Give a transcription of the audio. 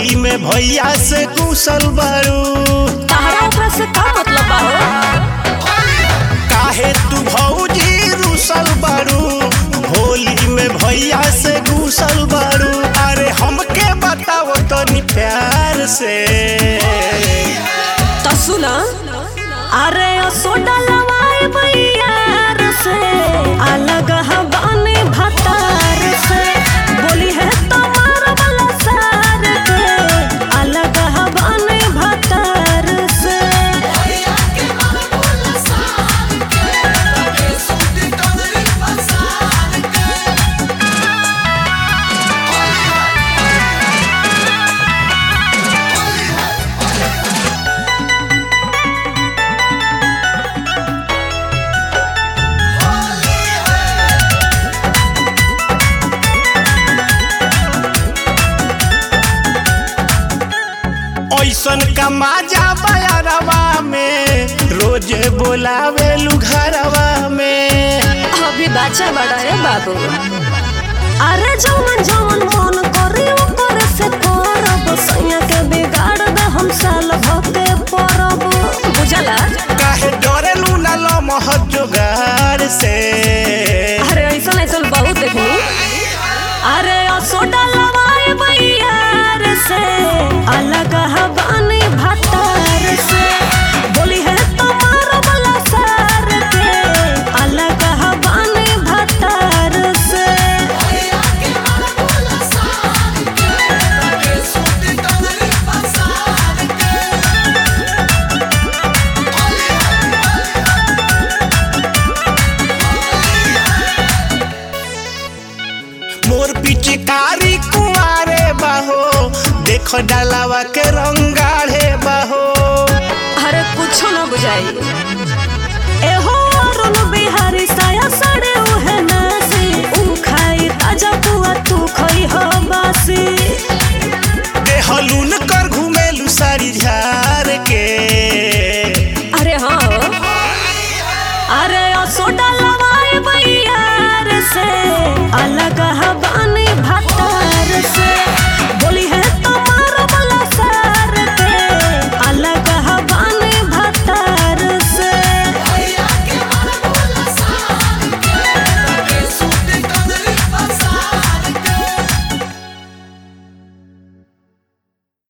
होली में भैया से कुशल बारू तहरा ओकरा से का मतलब बा हो काहे तू भौजी रुसल बारू होली में भैया से घुसल बारू अरे हमके बताओ तनी प्यार से तो सुना अरे ओ सोडा लवाए भैयार से अलग हवाने भतार से बोली है तुम्हार वाला सार के अलग हवाने भतार से ऐसन का माजा बयारवा में रोजे बोलावे घरवा में अभी बच्चा बड़ा है बाबू अरे जवन जवन मन करी ओकर से करब सैया के बिगाड़ दे हम साल भके परब बुझला काहे डरेलू ना लमह जोगार से अरे ऐसा ऐसा बहुत देखनी अरे ओ सोडा लवाए भैयार से अलग हवानी भतार से बोली है तुम्हार वाला सार के अलग हवानी भतार से मोर पिचकारी कुआरे बाहो देख डालावा के रंगाढ़े बाहो अरे कुछो ना बुझाई